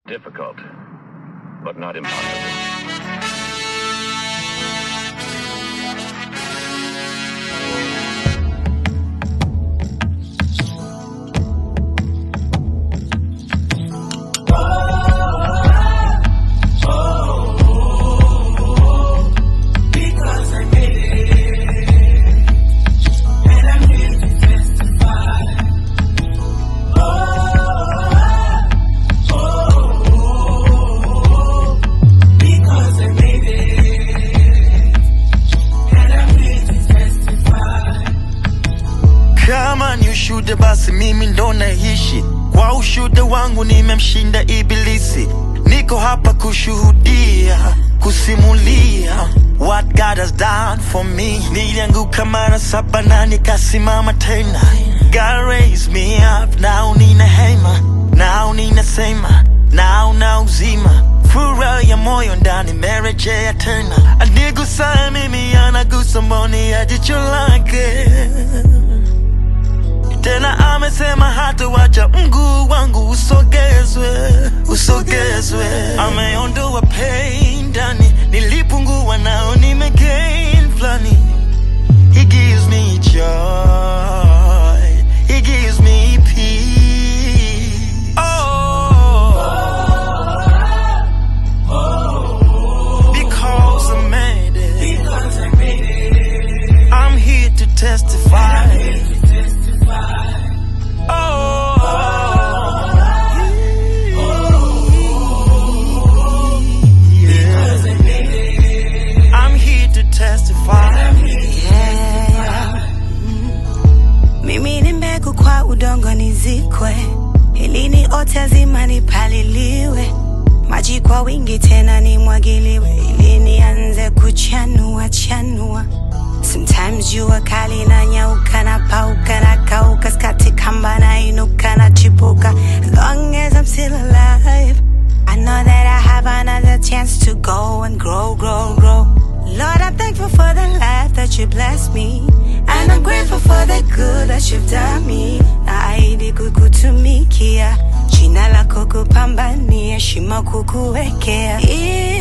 Difficult, but not impossible. Because I made it, and I'm here to testify. Oh, because I made it, and I'm here to testify. Kama ni ushuhuda basi mimi ndo naishi kwa ushuhuda wangu nimemshinda ibilisi niko hapa kushuhudia kusimulia what God has done for me nilianguka mara saba na nikasimama tena God raised me up now nina hema now ninasema now na uzima furaha ya moyo ndani merejea tena anigusaye mimi anagusa mboni ya jicho lake tena amesema hata wacha mguu wangu usogezwe usogezwe ameondoa pain ndani nilipungua nao nimegain flani he gives me joy he gives me peace oh because I made it Because I made it, I'm here to testify here to testify. Because I made it, I'm here to testify. Mimi ni mbegu kwa udongo nizikwe, ili ni ote zima nipaliliwe, maji kwa wingi tena nimwagiliwe, ili nianze kuchanua chanua. Sometimes jua kali na nyauka na pauka na kauka, skati kamba na inuka na chipuka. As long as I'm still alive, I know that I have another chance to go and grow, grow, grow. Lord, I'm thankful for the life that you blessed me. And I'm grateful for the good that you've done me. Naahidi kukutumikia, jina lako kupambania, shimo kukuwekea.